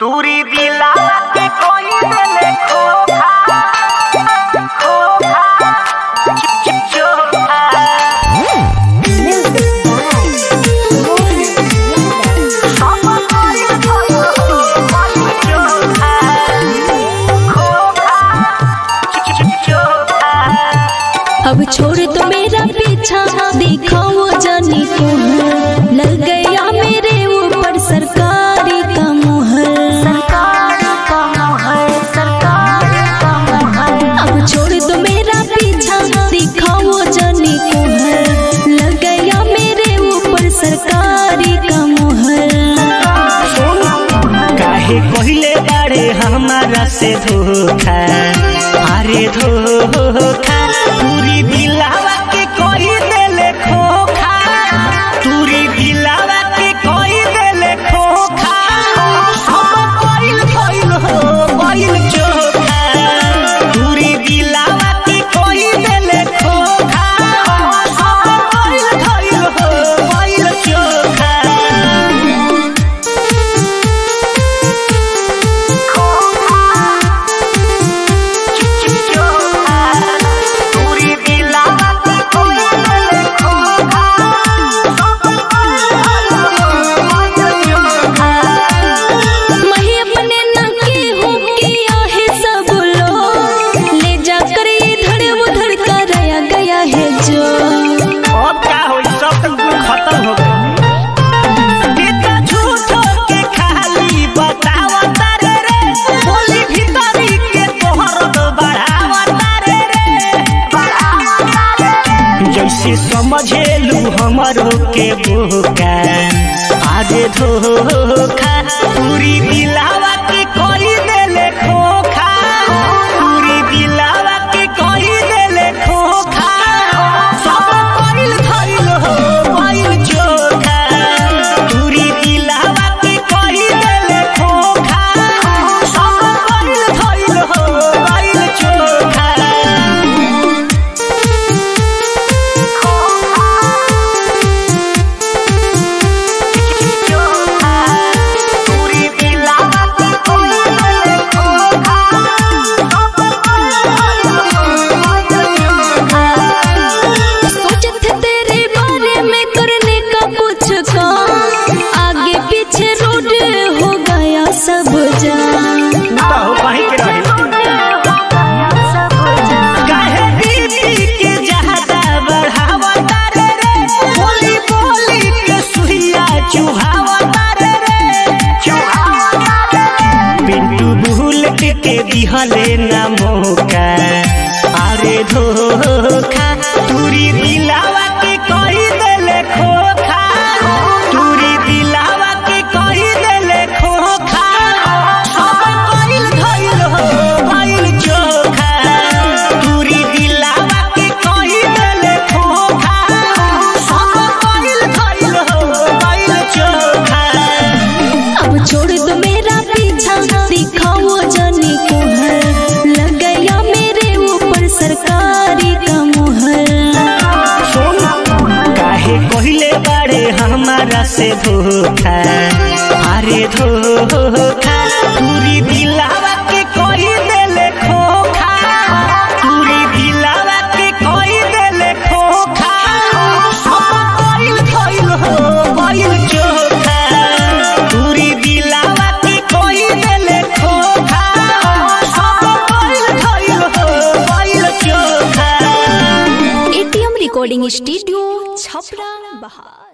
तूरी दिला के कोई देले खोखा खोखा चिप चिप चोखा सब कोई कोई चोखा खोखा चिप चिप चोखा अब छोड़ तो मेरा पीछा देखो वो जानी तुम लग गया मेरे ऊपर सरकारी का मुहर सरकार का मोहर सरकार का मोहर अब छोड़ दो मेरा पीछा देखो वो जानी तुम लग गया मेरे ऊपर सरकारी का मुहर काहे कहले बारे हमारा से धोखा अरे धोखा पूरी दिलावा के कोई देले खोखा पूरी दिलावा के कोई देले खोखा सब कोइल कोइल हो कोइल चोखा पूरी दिलावा के कोई देले खोखा सब कोइल कोइल हो कोइल चोखा चिप चिप चोखा तूरी दिला के कोई देले खोखा सब कोई चोखा मैं अपने न की हूँ किया है सब लोग ले जाकर इधर उधर कराया गया है जो अब का होई सब तक कुल खत्म हो गई इतना झूठो के खाली बतावा तारे रे बोली भीतरी के तोहर तो बढ़ावा तारे रे जैसे समझेलू हमरो के बोका आगे धोखा पूरी दिलावा के कोई देले खोखा पूरी दिलावा के कोई देले खोखा सब कोइल धइल हो कोइल चोखा पूरी दिलावा के कोई देले खोखा सब कोइल धइल हो कोइल चोखा तूरी दिला के कोई देले खोखा सब सोचे थे तेरे बारे में करने का कुछ काम आगे पीछे रोड हो गया सब जान बताओ कहीं के रहे काहे बीबी के ज्यादा बढ़ावा तारे रे बोली बोली के सुइया चुहावा तारे रे पिंटू भूल के दिहले ना मौका अरे धोखा तूरी दिलावा के कोई देले खोखा तूरी दिलावा के कोई देले खोखा सब कोइल धइल हो भइल चोखा तूरी दिलावा के कोई देले खोखा सब कोइल धइल हो भइल चोखा अब छोड़ दो मेरा पीछा दिखाओ जाने को है लग गया मेरे ऊपर सरकारी का मुहर काहे कहले बारे हमारा से धोखा अरे धोखा पूरी दिलावा के कोई देले खोखा पूरी दिलावा के कोई देले खोखा सब कोइल कोइल हो कोइल चोखा पूरी दिलावा के कोई देले खोखा सब कोइल कोइल हो कोइल चोखा एटीएम रिकॉर्डिंग स्टूडियो छपरा बहार